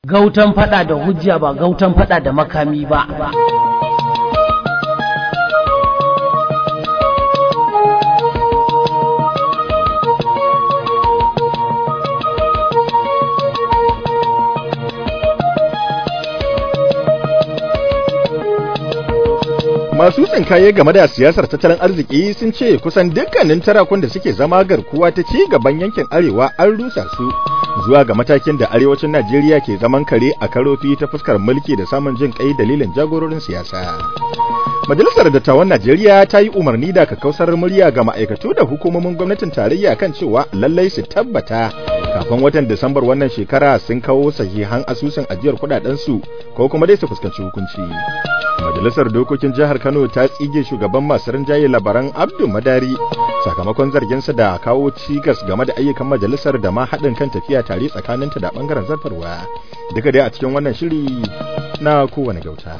gautan fada da hujja ba gautan fada da makami ba Masu tsinkaye game da siyasar tattalin arziki sun ce kusan dukkanin tarakun da suke zama garkuwa ta ci gaban yankin arewa an rusa su zuwa ga matakin da arewacin Najeriya ke zaman kare a karofi ta fuskar mulki da samun jin kai dalilin jagororin siyasa. Majalisar Dattawan Najeriya ta yi umarni da kakkausar murya ga ma'aikatu da hukumomin gwamnatin tarayya kan cewa lallai su tabbata kafin watan Disambar wannan shekara sun kawo sahihan asusun ajiyar kudadensu ko kuma dai su fuskanci hukunci. Majalisar Dokokin Jihar Kano ta tsige shugaban masu rinjaye labaran Abdu Madari sakamakon zarginsa da kawo cigas game da ayyukan majalisar da ma haɗin kan tafiya tare tsakaninta da ɓangaren zartarwa. Duka dai a cikin wannan shiri na kowane gauta.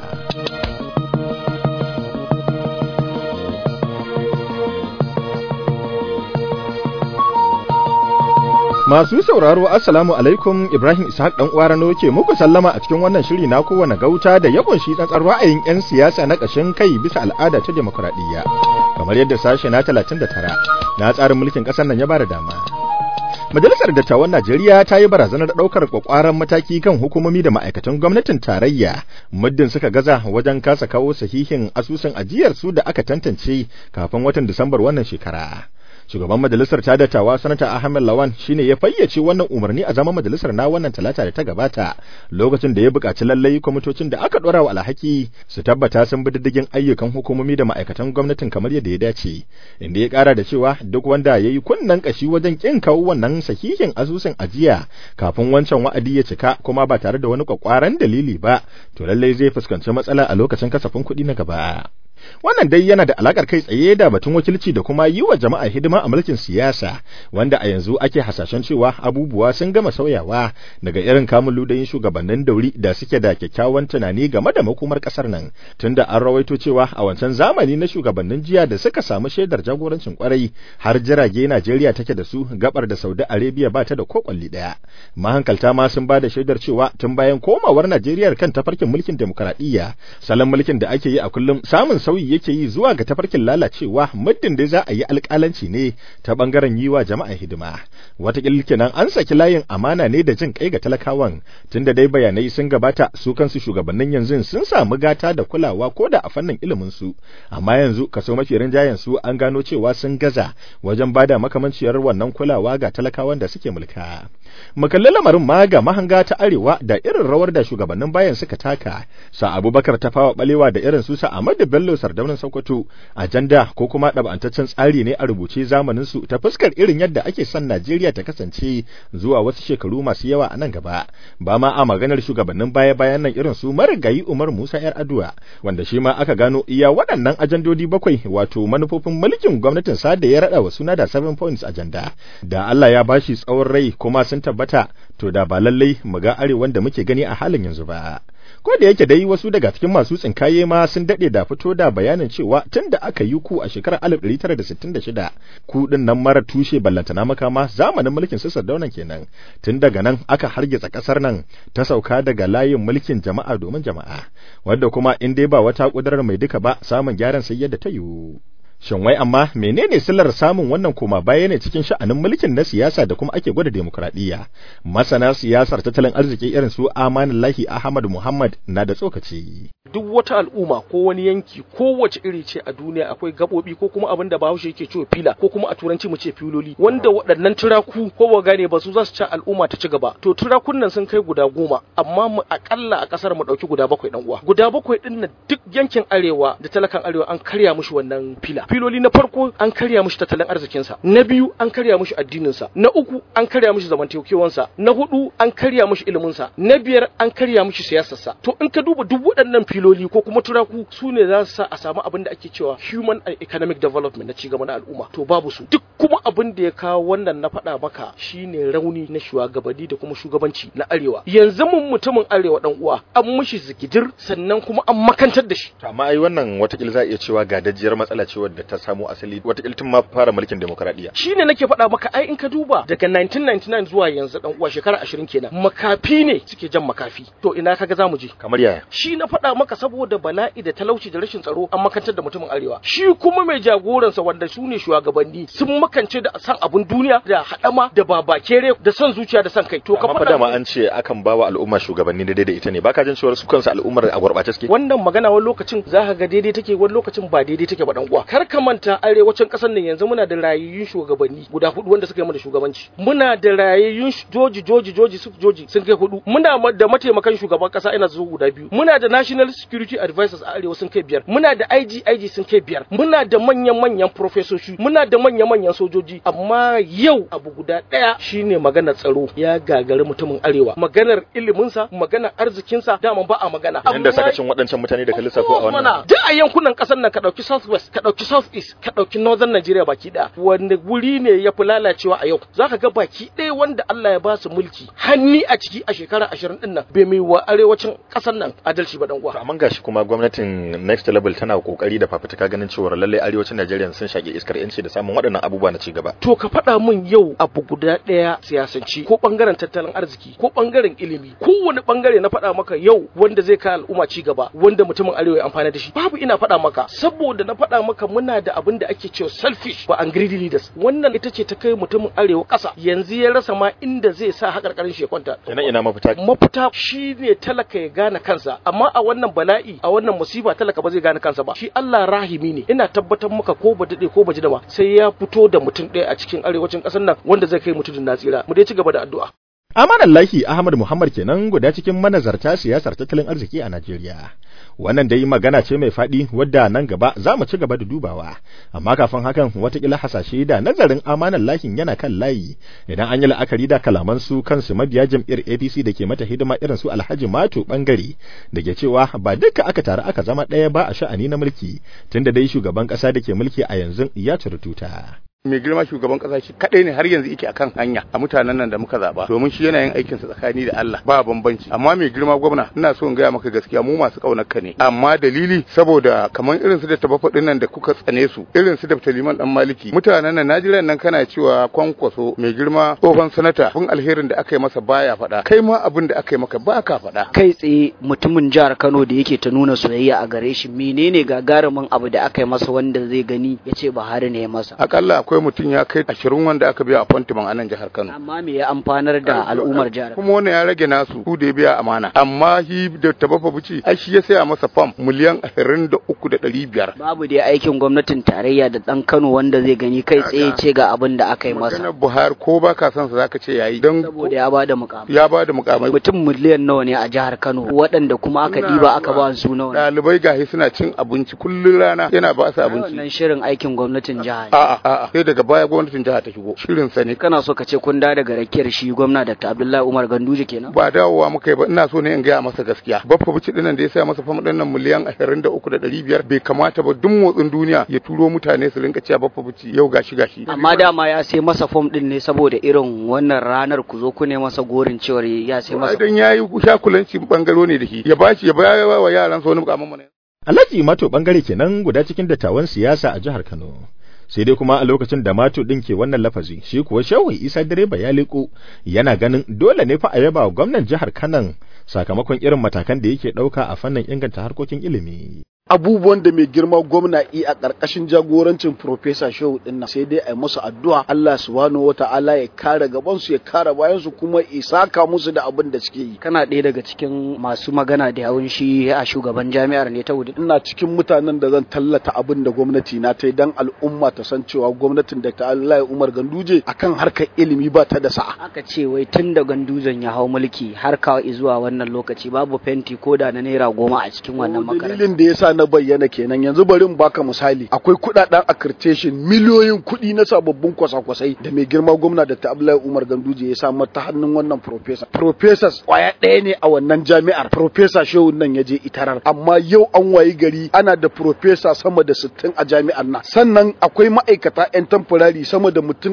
Masu sauraro Assalamu alaikum Ibrahim Ishaq dan uwa Rano ke muku sallama a cikin wannan shiri na kowane gauta da ya kunshi tsantsar ra'ayin 'yan siyasa na ƙashin kai bisa al'ada ta demokradiyya kamar yadda sashe na 39 na tsarin mulkin ƙasar nan ya bada dama. Majalisar Dattawan Najeriya ta yi barazanar ɗaukar kwakwaran mataki kan hukumomi da ma'aikatan gwamnatin tarayya muddin suka gaza wajen kasa kawo sahihin asusun ajiyar su da aka tantance kafin watan Disambar wannan shekara. shugaban majalisar ta dattawa sanata Ahmed Lawan shine ya fayyace wannan umarni a zaman majalisar na wannan talata da ta gabata lokacin da ya buƙaci lallai kwamitocin da aka dora wa alhaki su tabbata sun bi diddigin ayyukan hukumomi da ma'aikatan gwamnatin kamar yadda ya dace inda ya ƙara da cewa duk wanda ya yi kunnen ƙashi wajen ƙin kawo wannan sahihin asusun ajiya kafin wancan wa'adi ya cika kuma ba tare da wani kwakwaran dalili ba to lallai zai fuskanci matsala a lokacin kasafin kuɗi na gaba. Wannan dai yana da alakar kai tsaye da batun wakilci da kuma yi wa jama'a hidima a mulkin siyasa, wanda a yanzu ake hasashen cewa abubuwa sun gama sauyawa daga irin kamun ludayin shugabannin dauri da suke da kyakkyawan tunani game da makomar kasar nan, tunda an rawaito cewa a wancan zamani na shugabannin jiya da suka samu shaidar jagorancin kwarai har jirage Najeriya take da su gabar da Saudi Arabia ba ta da ko kwalli daya. Mahankalta ma sun ba da shaidar cewa tun bayan komawar Najeriya kan tafarkin mulkin demokradiyya, salon mulkin da ake yi a kullum samun sauyi yake yi zuwa ga tafarkin lalacewa muddin dai za a yi alƙalanci ne ta ɓangaren yi wa jama'a hidima wataƙila kenan an saki layin amana ne da jin kai ga talakawan tunda dai bayanai sun gabata su kansu shugabannin yanzu sun samu gata da kulawa ko da a fannin ilimin su amma yanzu kaso mafi rinjayen su an gano cewa sun gaza wajen bada makamanciyar wannan kulawa ga talakawan da suke mulka makalli lamarin ma ga mahanga ta arewa da irin rawar da shugabannin bayan suka taka sa abubakar tafawa balewa da irin su sa ahmadu bello sardaunin sokoto ajanda ko kuma ɗab'antaccen tsari ne a rubuce zamanin su ta fuskar irin yadda ake son najeriya ta kasance zuwa wasu shekaru masu yawa a nan gaba ba ma a maganar shugabannin baya bayan nan irin su marigayi umar musa yar aduwa wanda shi ma aka gano iya waɗannan ajandodi bakwai wato manufofin mulkin gwamnatin sa da ya raɗa wa suna da seven points ajanda da allah ya bashi tsawon rai kuma sun tabbata to da ba lallai mu ga arewan da muke gani a halin yanzu ba ko da yake dai wasu daga cikin masu tsinkaye ma sun dade da fito da bayanin cewa tun da aka yi ku a shekarar 1966 ku din nan mara tushe ballantana makama zamanin mulkin su Sardaunan kenan tun daga nan aka hargitsa kasar nan ta sauka daga layin mulkin jama'a domin jama'a wanda kuma in dai ba wata kudurar mai duka ba samun gyaran sai yadda ta yiwu Shin wai amma menene sillar samun wannan koma baya ne cikin sha'anin mulkin na siyasa da kuma ake gwada demokradiyya? Masana siyasar tattalin arziki irin su Amanullahi Ahmad Muhammad na da tsokaci. Duk wata al'umma ko wani yanki kowace iri ce a duniya akwai gabobi ko kuma abin da Bahaushe yake cewa fila ko kuma a turanci mu ce filoli wanda waɗannan turaku ko ba gane ba su za su ci al'umma ta ci gaba. To turakun nan sun kai guda goma amma mu akalla a kasar mu ɗauki guda bakwai ɗan uwa. Guda bakwai ɗin nan duk yankin arewa da talakan arewa an karya mushi wannan fila. filoli na farko an karya mishi tattalin arzikinsa na biyu an karya mishi addininsa na uku an karya mishi zamantakewansa na hudu an karya mishi iliminsa na biyar an karya mishi siyasarsa to in ka duba duk waɗannan filoli ko kuma turaku su ne za su sa a samu abin da ake cewa human and economic development na cigaba na al'umma to babu su duk kuma abin da ya kawo wannan na faɗa maka shine rauni na shugabanni da kuma shugabanci na arewa yanzu mun mutumin arewa dan uwa an mushi zikidir sannan kuma an makantar da shi amma ai wannan watakil za a iya cewa gadajiyar matsala ce wadda ta samo asali watakil tun ma fara mulkin demokradiyya shine nake faɗa maka ai in ka duba daga 1999 zuwa yanzu dan uwa shekara 20 kenan makafi ne suke jan makafi to ina kaga zamu je kamar yaya shi na faɗa maka saboda bala'i da talauci da rashin tsaro an makantar da mutumin arewa shi kuma mai jagoransa wanda su ne shugabanni sun makance da san abun duniya da haɗama da babakere da son zuciya da son kai to ka amma fa faɗa dama an ce akan bawa al'umma shugabanni daidai da ita ne baka jin cewa su kansu al'ummar a gurɓace suke wannan magana wani lokacin za ka ga daidai take wani lokacin ba daidai take ba dan uwa kar ka manta arewacin kasar nan yanzu muna da rayayyun shugabanni guda hudu wanda suka yi mana shugabanci muna da rayayyun sh- joji joji joji su joji sun kai hudu muna ma- da mataimakan shugaban kasa ina zuwa guda biyu muna da national security advisors a arewa sun kai biyar muna da IG IG sun kai biyar muna da manyan manyan profesoshi muna da manyan manyan sojoji amma yau abu guda daya shine maganar tsaro ya gagari mutumin arewa maganar iliminsa maganar arzikinsa dama ba a magana yanda sakacin waɗancan mutane da ka lissafo a wannan mana duk a yankunan kasar nan ka dauki southwest ka dauki southeast ka dauki northern Nigeria baki daya wanda guri ne ya fi lalacewa a yau zaka ga baki ɗaya wanda Allah ya ba su mulki hanni a ciki a shekara 20 din nan bai mai wa arewacin kasar nan adalci ba dan To uwa amma gashi kuma gwamnatin next level tana kokari da fafutuka ganin cewa lallai arewacin Najeriya sun shage iskar yanci da samun waɗannan abubuwa na cigaba. to ka faɗa min yau abu guda ɗaya siyasanci ko ɓangaren tattalin arziki ko ɓangaren ilimi kowane ɓangare na faɗa maka yau wanda zai kai al'umma ci gaba wanda mutumin arewa ya amfana da shi babu ina faɗa maka saboda na faɗa maka muna da abin da ake cewa selfish ba and greedy leaders wannan ita ce ta kai mutumin arewa ƙasa yanzu ya rasa ma inda zai sa haƙarƙarin shi ya kwanta Ina ina mafita mafita shi ne talaka ya gane kansa amma a wannan bala'i a wannan musiba talaka ba zai gane kansa ba shi Allah rahimi ne ina tabbatar maka ko ba dade ko ba ji da ba sai ya fito da mutum ɗaya a cikin arewacin ƙasar nan wanda zai kai mutum na tsira mu dai ci gaba da addu'a Amanallahi Ahmad Muhammad kenan guda cikin manazarta siyasar tattalin arziki a Najeriya. Wannan dai magana ce mai faɗi wadda nan gaba za mu ci gaba da dubawa, amma kafin hakan watakila hasashe da nazarin amanallahin yana kan layi idan an yi la'akari da kalaman su kansu mabiya jam'iyyar APC da ke mata hidima irin su Alhaji Mato bangare da ke cewa ba duka aka taru aka zama ɗaya ba a sha'ani na mulki tunda dai shugaban ƙasa da ke mulki a yanzu ya ciri tuta. mai girma shugaban kasa shi kadai ne har yanzu yake akan hanya a mutanen nan da muka zaba domin shi yana yin aikin sa tsakani da Allah ba bambanci amma mai girma gwamna ina so in gaya maka gaskiya mu masu kaunar ka ne amma dalili saboda kamar irin su da tabafa nan da kuka tsane su irin su da Taliman dan Maliki mutanen nan Najeriya nan kana cewa kwankwaso mai girma tsohon sanata kun alherin da aka yi masa baya faɗa kai ma abin da aka yi maka ba ka faɗa kai tsaye mutumin jihar Kano da yake ta nuna soyayya a gare shi menene gagarumin abu da aka yi masa wanda zai gani ya ce Buhari ne ya masa akalla akwai mutum ya kai ashirin wanda aka biya appointment a nan jihar Kano amma me ya amfanar da al'ummar jihar Kano kuma wannan ya rage nasu su da ya biya amana amma shi da tabafa buci ai shi ya saya masa fam miliyan ashirin da uku da ɗari biyar babu dai aikin gwamnatin tarayya da dan Kano wanda zai gani kai tsaye ce ga abin da aka yi masa maganar Buhari ko ba ka son sa zaka ce yayi don saboda ya bada mukamai ya ba da mukamai mutum miliyan nawa ne a jihar Kano waɗanda kuma aka diba aka ba su nawa ne ɗalibai gahi suna cin abinci kullun rana yana ba su Ai, abinci wannan shirin aikin gwamnatin jiha ne a'a a'a sai daga baya gwamnatin jiha ta shigo shirin sa ne kana so ka ce kun da daga rakiyar shi gwamna Dr. Abdullahi Umar Ganduje kenan ba dawowa muka yi ba ina so ne in gaya masa gaskiya baffa bici dinnan da ya saya masa fam dinnan miliyan ashirin da uku da ɗari biyar bai kamata ba duk motsin duniya ya turo mutane su rinka cewa baffa bici yau gashi gashi amma dama ya sai masa fom din ne saboda irin wannan ranar ku zo ku ne masa gorin cewar ya sai masa idan yayi shakulanci bangaro ne da shi ya bashi ya bayar wa yaran sa wani mukamman mu ne Alhaji Mato bangare kenan guda cikin dattawan siyasa a jihar Kano. Sai dai kuma a lokacin da Mato ɗin ke wannan lafazi, shi kuwa Shehu Isa direba ya liko yana ganin dole ne fa a yaba wa gwamnan jihar Kanan sakamakon irin matakan da yake ɗauka a fannin inganta harkokin ilimi. abubuwan da mai girma gwamna yi a ƙarƙashin jagorancin Profesa Shehu din nan sai dai a yi musu addu'a Allah subhanahu wata'ala ya kare gaban su ya kare bayan su kuma isaka musu da abin da suke yi kana ɗaya daga cikin masu magana da yawun shi a shugaban jami'ar ne ta wudu ina cikin mutanen da zan tallata abin da gwamnati na ta yi dan al'umma ta san cewa gwamnatin da ta Allah Umar Ganduje akan harkar ilimi ba ta da sa'a aka ce wai tun da gandujan ya hau mulki har kawo zuwa wannan lokaci babu fenti ko da na naira goma a cikin wannan makarantar dalilin da yasa na bayyana kenan yanzu bari in baka misali akwai kudaden accreditation miliyoyin kuɗi na sababbin kwasa-kwasai da mai girma gwamna da ta Abdullahi Umar Ganduje ya samu ta hannun wannan professor professors kwaya ɗaya ne a wannan jami'ar professor Shehu nan ya je itarar amma yau an wayi gari ana da professor sama da 60 a jami'ar nan sannan akwai ma'aikata 'yan tamfurari sama da mutum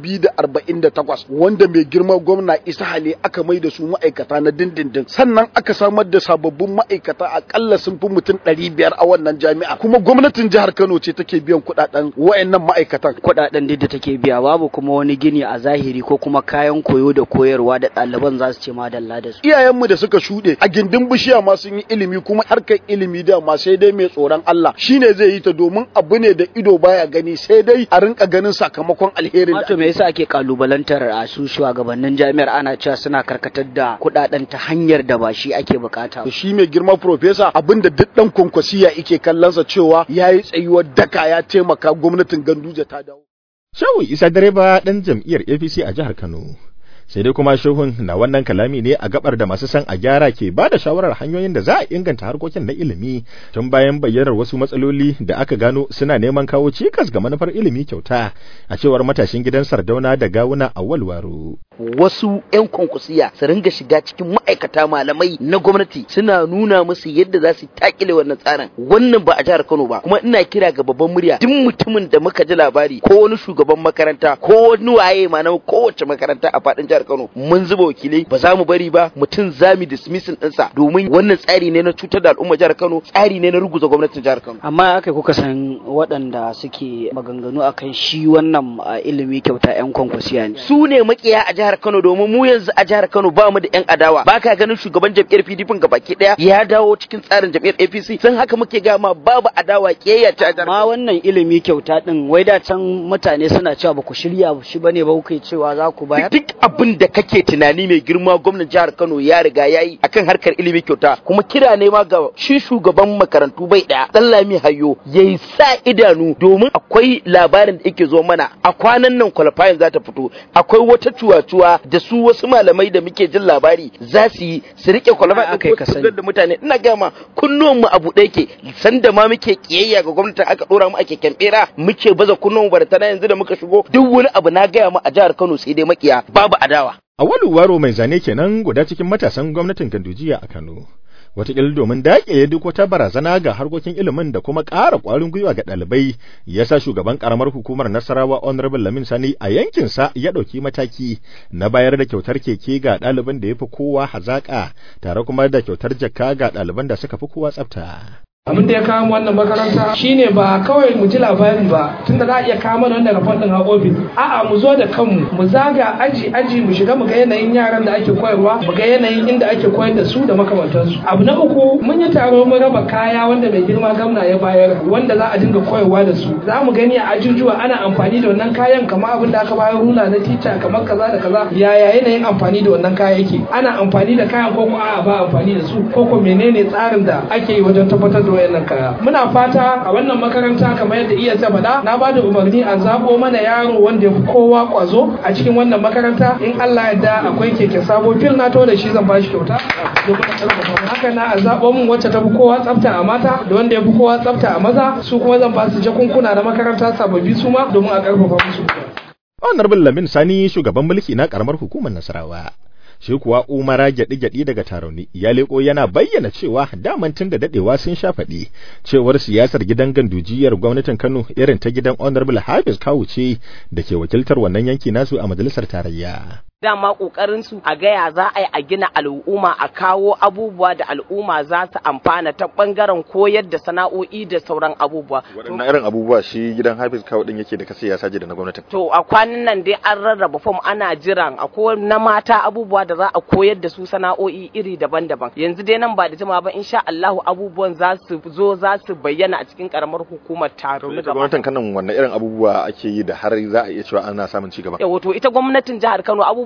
248 wanda mai girma gwamna Isa Hale aka mai da su ma'aikata na dindindin sannan aka samar da sababbin ma'aikata akalla sun fi mutum 500 a wannan jami'a kuma gwamnatin jihar Kano ce take biyan kuɗaɗen wayannan ma'aikatan kuɗaɗen da take biya babu kuma wani gini a zahiri ko kuma kayan koyo da koyarwa da ɗaliban za su ce madalla da su iyayenmu da suka shuɗe a gindin bishiya ma sun yi ilimi kuma harkar ilimi da ma sai dai mai tsoron Allah shine zai yi ta domin abu ne da ido baya gani sai dai a rinka ganin sakamakon alherin da Wato me yasa ake kalubalantar a su shugabannin jami'ar ana cewa suna karkatar da kuɗaɗen ta hanyar da ba shi ake bukata ba. shi mai girma profesa abinda duk dan kwankwasiya yake kallonsa cewa yayi tsayuwar daka ya taimaka gwamnatin Ganduje ta dawo Shehu Isa direba ɗan jam'iyyar APC a jihar Kano. Sai dai kuma shehun na wannan kalami ne a gabar da masu san a gyara ke ba da shawarar hanyoyin da za a inganta harkokin na ilimi tun bayan bayyanar wasu matsaloli da aka gano suna neman kawo cikas ga manufar ilimi kyauta a cewar matashin gidan Sardauna da Gawuna a Walwaro. wasu 'yan kwankwasiya su ringa shiga cikin ma'aikata malamai na gwamnati suna nuna musu yadda za su takile wannan tsarin wannan ba a jihar Kano ba kuma ina kira ga babban murya duk mutumin da muka ji labari ko wani shugaban makaranta ko wani waye ma na kowace makaranta a fadin jihar Kano mun zuba wakilai ba za mu bari ba mutum za mu dismissing ɗinsa domin wannan tsari ne na cutar da al'umma jihar Kano tsari ne na ruguza gwamnatin jihar Kano amma aka kuka san waɗanda suke maganganu akan shi wannan a, ilimi kyauta 'yan kwankwasiya ne su ne makiya a jihar Kano domin mu yanzu a jihar Kano ba mu da yan adawa ba ka ganin shugaban jam'iyyar PDP ga baki daya ya dawo cikin tsarin jam'iyyar APC sun haka muke gama babu adawa kiyayya ta jihar amma Kano wannan ilimi kyauta din wai da can mutane suna cewa ba ku shirya shi bane ba kuke cewa za ku bayar duk abin da kake tunani mai girma gwamnan jihar Kano ya riga ya yi akan harkar ilimi kyauta kuma kira ne ma ga shi shugaban makarantu bai daya dan Lami Hayyo yayi sa idanu domin akwai labarin da yake zo mana a kwanan nan qualifying za ta fito akwai wata cuwa-cuwa da su wasu malamai da muke jin labari za su yi su rike qualifying aka yi ka sani. da mutane ina gama kunnuwan mu abu ɗaya ke sanda ma muke kiyayya ga gwamnatin aka dora mu ake kyambera muke baza kunnuwan mu baratana yanzu da muka shigo duk wani abu na gaya mu a jihar Kano sai dai makiya babu adawa A Waro mai zane kenan guda cikin matasan gwamnatin Gandujiya a Kano. Wataƙila domin daƙile duk wata barazana ga harkokin ilimin da kuma ƙara ƙwarin gwiwa ga ɗalibai, ya sa shugaban ƙaramar hukumar Nasarawa Honorable Lamin Sani a yankinsa ya ɗauki mataki na bayar da kyautar keke ga ɗaliban da ya fi kowa hazaƙa, tare kuma da kyautar jakka ga ɗaliban da suka fi kowa tsafta. abin da ya kawo mu wannan makaranta shine ba kawai mu ji labari ba tunda za a iya kawo mana wannan rafon din a ofis a'a mu zo da kanmu mu zaga aji aji mu shiga mu ga yanayin yaran da ake koyarwa mu ga yanayin inda ake koyar da su da makamantansu abu na uku mun yi taro mun raba kaya wanda mai girma gamna ya bayar wanda za a dinga koyarwa da su za mu gani a ajujuwa ana amfani da wannan kayan kamar abin da aka bayar rula na tica kamar kaza da kaza yaya yanayin amfani da wannan kaya yake ana amfani da kayan ko ko a'a ba amfani da su ko ko menene tsarin da ake yi wajen tabbatar da wayannan kaya muna fata a wannan makaranta kamar yadda iya ta faɗa na bada umarni a zabo mana yaro wanda ya fi kowa kwazo a cikin wannan makaranta in Allah ya da akwai keke sabo fil na to da shi zan bashi kyauta domin a karfafa mu haka na a zabo mun wacce ta fi kowa tsafta a mata da wanda ya fi kowa tsafta a maza su kuma zan ba su jakunkuna na makaranta sababbi su ma domin a karfafa musu Honorable Lamin Sani shugaban mulki na ƙaramar hukumar Nasarawa. shi kuwa umara gyaɗi-gyaɗi daga tarauni ya leko yana bayyana cewa daman tun da daɗewa sun sha faɗi cewar siyasar gidan gandujiyar gwamnatin kano irin ta gidan honorable hafiz kawu ce da ke wakiltar wannan yanki nasu a majalisar tarayya dama kokarin su a gaya za a yi a gina al'umma a kawo abubuwa da al'umma za su amfana ta bangaren koyar da sana'o'i da sauran abubuwa waɗannan irin abubuwa shi gidan hafiz kawu din yake da kasa ya saje da na gwamnatin to a kwanan nan dai an rarraba fom ana jiran akwai na mata abubuwa da za a koyar da su sana'o'i iri daban-daban yanzu dai nan ba da jima ba insha Allahu abubuwan za su zo za su bayyana a cikin karamar hukumar taro ita gwamnatin kanan wannan irin abubuwa ake yi da har za a iya cewa ana samun ci gaba yawa to ita gwamnatin jihar Kano abubuwa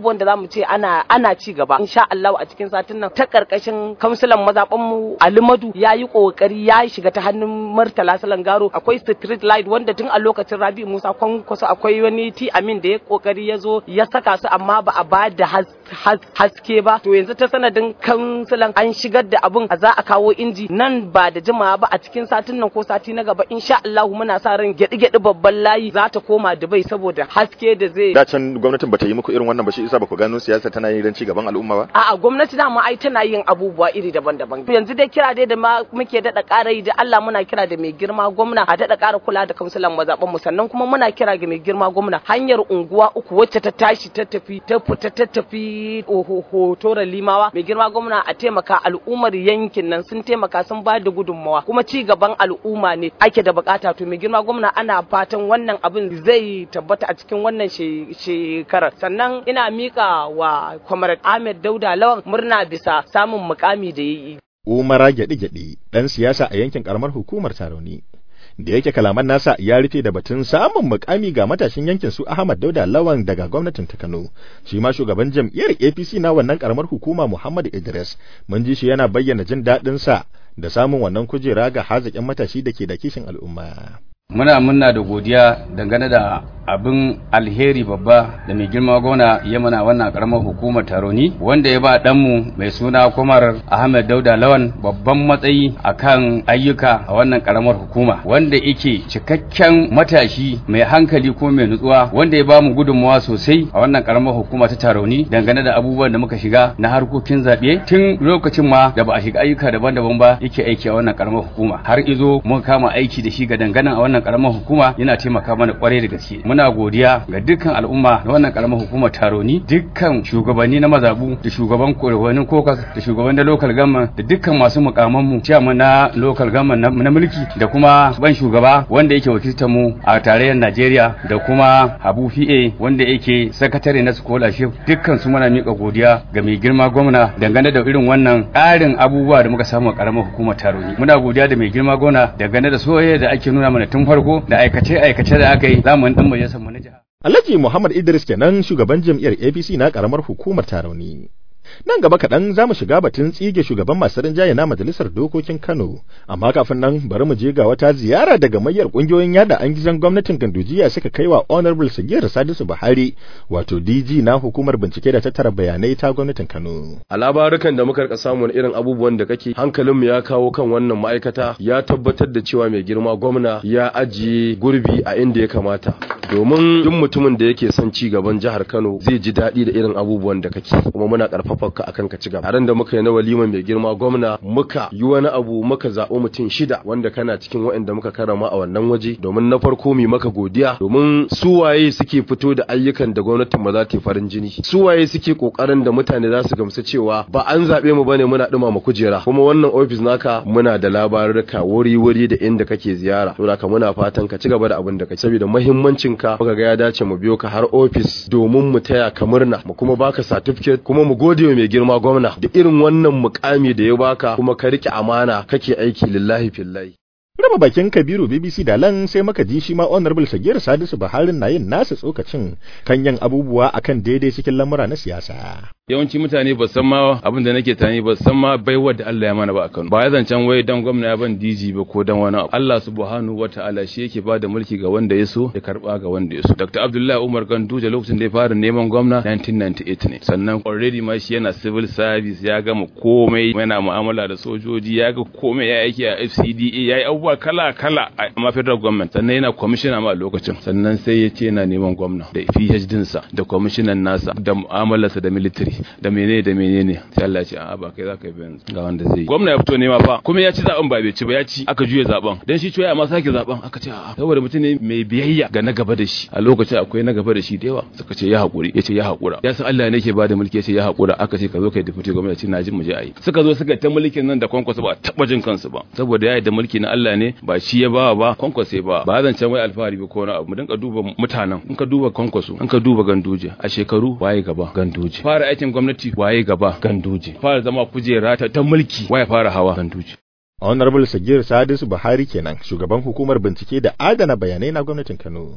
abubuwan da zamu ce ana ana ci gaba insha Allah a cikin satin nan ta karkashin kamsulan mazaban mu Alimadu yayi kokari ya shiga ta hannun Murtala Salangaro akwai street light wanda tun a lokacin Rabi Musa Kwankwaso akwai wani T Amin da ya kokari ya zo ya saka su amma ba a ba da haske ba to yanzu ta sanadin kansulan an shigar da abun a za a kawo inji nan ba da jimawa ba a cikin satin nan ko sati na gaba insha Allah muna sa ran gyaɗi-gyaɗi babban layi za ta koma Dubai saboda haske da zai da can gwamnatin bata yi muku irin wannan ba shi isa ba ku gano siyasa tana yin ci gaban al'umma ba a'a gwamnati dama ai tana yin abubuwa iri daban-daban yanzu dai kira dai da ma muke daɗa ƙara yi da Allah muna kira da mai girma gwamna a daɗa ƙara kula da kamsulan mazaɓan mu sannan kuma muna kira ga mai girma gwamna hanyar unguwa uku wacce ta tashi ta tafi ta fita ta tafi hotora limawa mai girma gwamna a taimaka al'ummar yankin nan sun taimaka sun ba da gudunmawa kuma ci gaban al'umma ne ake da bukata to mai girma gwamna ana fatan wannan abin zai tabbata a cikin wannan shekarar sannan ina mika wa comrade Ahmed Dauda Lawan murna bisa samun mukami da yayi Umara gyaɗe-gyaɗe ɗan siyasa a yankin ƙaramar hukumar Tarauni. Da yake kalaman nasa ya rufe da batun samun mukami ga matashin yankin su Ahmad Dauda Lawan daga gwamnatin ta Kano. Shi ma shugaban jam'iyyar APC na wannan ƙaramar hukuma Muhammad Idris mun ji shi yana bayyana jin daɗin sa da samun wannan kujera ga hazaƙin matashi da ke da kishin al'umma. Muna muna da godiya dangane da abin alheri babba da mai girma gona ya mana wannan karamar hukumar taroni wanda ya ba ɗanmu mai suna kumar Ahmed Dauda Lawan babban matsayi akan ayyuka a wannan karamar hukuma wanda yake cikakken matashi mai hankali ko mai nutsuwa wanda ya ba mu gudunmawa sosai a wannan karamar hukuma ta taroni dangane da abubuwan da muka shiga na harkokin zaɓe tun lokacin ma da ba a shiga ayyuka daban-daban ba yake aiki a wannan karamar hukuma har izo mun kama aiki da shi ga dangana a wannan karamar hukuma yana taimaka mana kwarai da gaske muna godiya ga dukkan al'umma na wannan karamar hukumar taroni dukkan shugabanni na mazabu da shugaban korawanin kokas da shugaban da local government da dukkan masu mukaman mu chairman na local government na mulki da kuma ban shugaba wanda yake wakiltar mu a tarayyar Najeriya da kuma Habu PA wanda yake sakatare na scholarship dukkan su muna mika godiya ga mai girma gwamna dangane da irin wannan ƙarin abubuwa da muka samu a karamar hukumar taroni muna godiya da mai girma gwamna dangane da soyayya da ake nuna mana tun farko da aikace-aikace da aka yi zamanin dan majalisar mu na jiha. Alhaji Muhammad Idris kenan shugaban jam'iyyar APC na karamar hukumar Tarauni. Nan gaba kaɗan za mu shiga batun tsige shugaban masu rinjaye na Majalisar Dokokin Kano, amma kafin nan bari mu je ga wata ziyara daga mayar ƙungiyoyin yada an gizon gwamnatin Gandujiya suka kai wa Honorable Sagir Sadisu Buhari, wato DG na hukumar bincike da tattara bayanai ta gwamnatin Kano. A labarukan da muka rika samun irin abubuwan da kake hankalinmu ya kawo kan wannan ma'aikata ya tabbatar da cewa mai girma gwamna ya ajiye gurbi a inda ya kamata. Domin duk mutumin da yake son ci gaban jihar Kano zai ji daɗi da irin abubuwan da kake kuma muna ƙarfafa ka akan ka ci gaba. Taron da muka yi na walima mai girma gwamna muka yi wani abu muka zaɓi mutum shida wanda kana cikin waɗanda muka karama a wannan waje domin na farko mi maka godiya domin su waye suke fito da ayyukan da gwamnatin ba za ta yi farin jini su waye suke kokarin da mutane za su gamsu cewa ba an zaɓe mu bane muna ɗumama kujera kuma wannan ofis naka muna da labarurka wuri-wuri da inda kake ziyara to haka muna fatan ka ci gaba da abin da kake saboda muhimmancin ka muka ga ya dace mu biyo ka har ofis domin mu taya ka murna mu kuma baka certificate kuma mu gode wa mai girma gwamna da irin wannan mukami da ya baka kuma ka rike amana kake aiki lillahi fillahi Raba bakin Kabiru BBC da lan sai maka ji shi ma Honorable Sagir Sadisu Buhari na yin nasa tsokacin kan yin abubuwa akan daidai cikin lamura na siyasa. yawanci mutane ba san ma abin da nake tani ba san ma baiwar da Allah ya mana ba a Kano ba ya zancen wai dan gwamna ya ban DG ba ko dan wani abu Allah subhanahu wataala shi yake ba da mulki ga wanda ya so ya karba ga wanda ya so Dr. Abdullahi Umar Ganduje lokacin da ya fara neman gwamna 1998 ne sannan already ma shi yana civil service ya gama komai yana mu'amala da sojoji ya ga komai ya aiki a FCDA ya yi abubuwa kala kala a ma federal government sannan yana commissioner ma a lokacin sannan sai ya ce yana neman gwamna da PhD sa da commissioner nasa da mu'amalarsa da military da menene da menene sai Allah ya ce a'a ba kai zaka yi yanzu ga wanda zai gwamna ya fito nema fa kuma ya ci zaben ba bai ci ba ya ci aka juye zaben dan shi cewa ma sake zaben aka ce a'a saboda mutum ne mai biyayya ga na gaba da shi a lokacin akwai na gaba da shi da yawa suka ce ya hakuri ya ce ya hakura ya san Allah ne yake bada mulki ya ce ya hakura aka ce ka zo kai deputy gwamnati na jin mu je ayi suka zo suka ta mulkin nan da kwankwaso ba taba jin kansu ba saboda ya da mulki na Allah ne ba shi ya bawa ba kwankwaso ba ba zan can wai alfahari ba ko wani abu mu dinka duba mutanen in ka duba kwankwaso in ka duba ganduje a shekaru waye gaba ganduje fara aikin gwamnati waye gaba ganduje fara zama kujera ta, ta mulki waye fara hawa ganduje Honorable Sagir Sadisu Buhari kenan shugaban hukumar bincike da adana bayanai na gwamnatin Kano.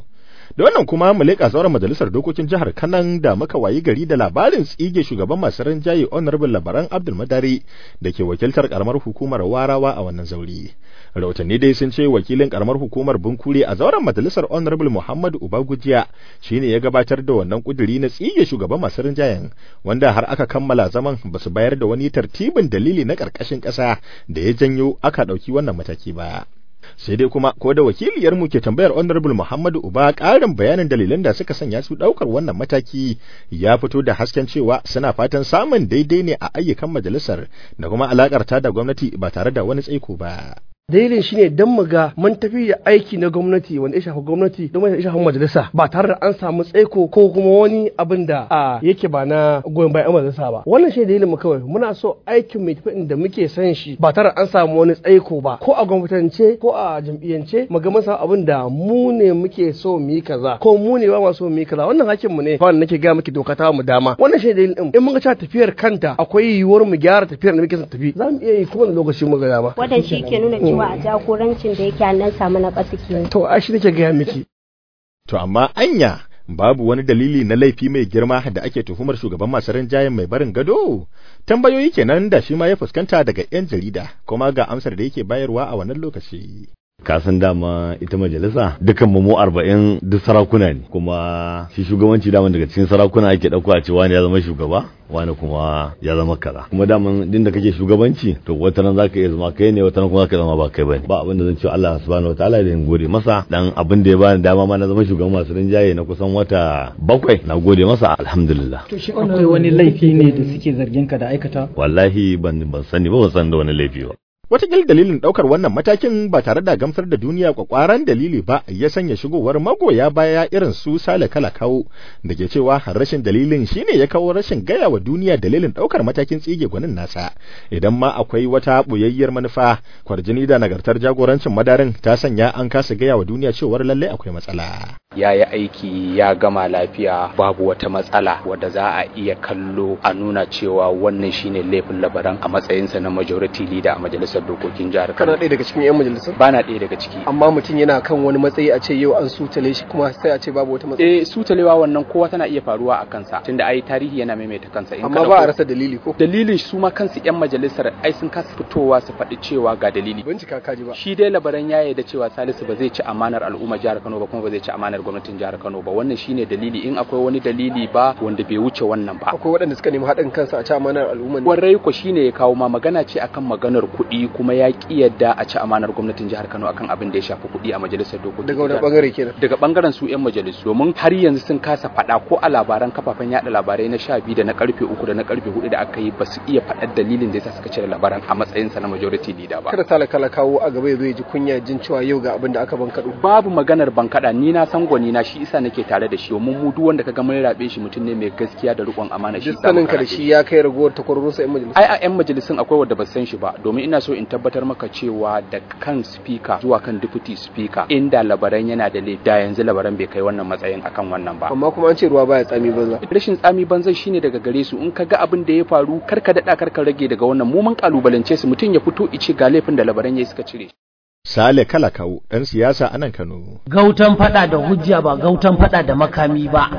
Da wannan kuma mu leƙa sauran majalisar dokokin jihar Kanan da muka wayi gari da labarin tsige shugaban masu rinjaye Honorable Labaran Abdul Madari da ke wakiltar karamar hukumar Warawa a wannan zauri. Rahotanni dai sun ce wakilin karamar hukumar Bunkure a zauren majalisar Honorable Muhammad Ubagujiya shine ya gabatar da wannan kuduri na tsige shugaban masu rinjayen wanda har aka kammala zaman ba su bayar da wani tartibin dalili na ƙarƙashin ƙasa da ya janyo aka ɗauki wannan mataki ba. sai dai kuma ko da wakiliyar mu ke tambayar honorable Muhammadu Uba ƙarin bayanin dalilan da suka sanya su ɗaukar wannan mataki ya fito da hasken cewa suna fatan samun daidai ne a ayyukan majalisar da kuma alakar ta da gwamnati ba tare da wani tsaiko ba. dalilin shine dan mu ga mun tafi da aiki na gwamnati wanda ya shafi gwamnati da wanda ya shafi majalisa ba tare da an samu tsaiko ko kuma wani abin da a yake ba na goyon bayan majalisa ba wannan shine dalilin mu kawai muna so aikin mai tafi da muke san shi ba tare da an samu wani tsaiko ba ko a gwamnatance ko a jam'iyyance mu ga mun samu abin da mu ne muke so mu yi kaza ko mu ne ba ma so mu yi kaza wannan hakkin mu ne ba nake ga miki doka ta mu dama wannan shine dalilin din in mun ga cewa tafiyar kanta akwai yiwuwar mu gyara tafiyar da muke son tafi za mu iya yi kowane lokaci mu ga dama wannan shi ke nuna cewa a jagorancin da yake nan samu na ƙasa ke to a shi nake gaya miki To amma anya babu wani dalili na laifi mai girma da ake tuhumar shugaban masu rinjayen mai barin gado? Tambayoyi kenan da shi ma ya fuskanta daga 'yan jarida kuma ga amsar da yake bayarwa a wannan lokaci. kasan dama ita majalisa dukan mu arba'in duk sarakuna ne kuma shi shugabanci daman daga cikin sarakuna ake ɗauko a ce wani ya zama shugaba wani kuma ya zama kaza kuma daman din da kake shugabanci to wata nan zaka iya zama kai ne wata nan kuma zaka zama ba kai bane ba abin da zan ce Allah subhanahu wataala da in gode masa dan abin da ya bani dama ma na zama shugaban masu rinjaye na kusan wata bakwai na gode masa alhamdulillah to shi akwai wani laifi ne da suke zargin ka da aikata wallahi ban ban sani ba ban san da wani laifi ba Wataƙil dalilin ɗaukar wannan matakin ba tare da gamsar da duniya kwakwaran dalili ba ya sanya shigowar magoya baya irin su sale kala kawo da ke cewa rashin dalilin shine ya kawo rashin gaya wa duniya dalilin ɗaukar matakin tsige gwanin nasa idan ma akwai wata ɓoyayyar manufa kwarjini da nagartar jagorancin madarin ta sanya an kasa gaya wa duniya cewar lallai akwai matsala. ya yi aiki ya gama lafiya babu wata matsala wadda za a iya kallo a nuna cewa wannan shine laifin labaran a matsayinsa na majority leader a majalisar dokokin jihar kana Kano. ɗaya daga cikin 'yan majalisar Ba na ɗaya daga ciki. amma mutum yana kan wani matsayi a ce yau an sutale shi kuma sai a ce babu wata matsala Eh sutalewa wannan kowa tana iya faruwa a kansa tunda ai tarihi yana maimaita kansa in amma ka ba a ɗauko- rasa dalili ko dalilin su ma kansu 'yan majalisar ai sun kasa fitowa su faɗi cewa ga dalili. bincika kaji ba Shi dai labaran ya yarda cewa Salisu ba zai ci amanar al'umma jihar Kano ba kuma ba zai ci amanar gwamnatin jihar Kano ba wannan shine dalili in akwai wani dalili ba wanda bai wuce wannan ba. akwai waɗanda suka nemi haɗin kansa a ci amanar al'umma ne Warai ko shine ya kawo ma magana ce akan maganar kuɗi kuma ya ki yadda a ci amanar gwamnatin jihar Kano akan abin da ya shafi kuɗi a majalisar dokokin. daga wani jihar bangare kenan daga bangaren su 'yan majalisu domin har yanzu sun kasa faɗa ko a labaran kafafen yada labarai na sha biyu da na karfe uku da na karfe hudu da aka yi ba su iya faɗar dalilin da yasa suka cire labaran a matsayinsa na majority leader ba kada talakala kawo a gaba ya zo ya ji kunya jin cewa yau ga abin da aka ban kaɗo babu maganar bankaɗa ni na san gwani na shi isa nake tare da shi domin mu duk wanda kaga mun rabe shi mutum ne mai gaskiya da riƙon amana shi duk sanin ka da shi ya kai ragowar takwarorinsa 'yan majalisar ai a 'yan majalisun akwai wadda ba san shi ba domin ina so in tabbatar maka cewa da kan speaker zuwa kan deputy speaker inda labaran yana da laifi da yanzu labaran bai kai wannan matsayin akan wannan ba amma kuma an ce ruwa baya tsami banza rashin tsami banzan shine daga gare su in ka ga abin da ya faru kar ka daɗa kar ka rage daga wannan mu mun kalubalance su mutum ya fito ice ga laifin da labaran yayi suka cire Sale kala kawo ɗan siyasa a nan Kano. Gautan fada da hujja ba gautan fada da makami ba.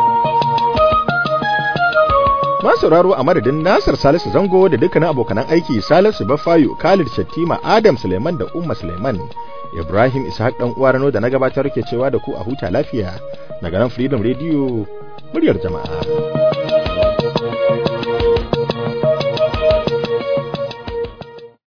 Masu sauraro a madadin Nasir Salisu Zango da dukkanin abokanan aiki Salisu Bafayo, Khalid Shattima, Adam Suleiman da Umma Suleiman. Ibrahim Ishaq dan uwa Rano da na gabatar ke cewa da ku a huta lafiya daga nan Freedom Radio muryar jama'a.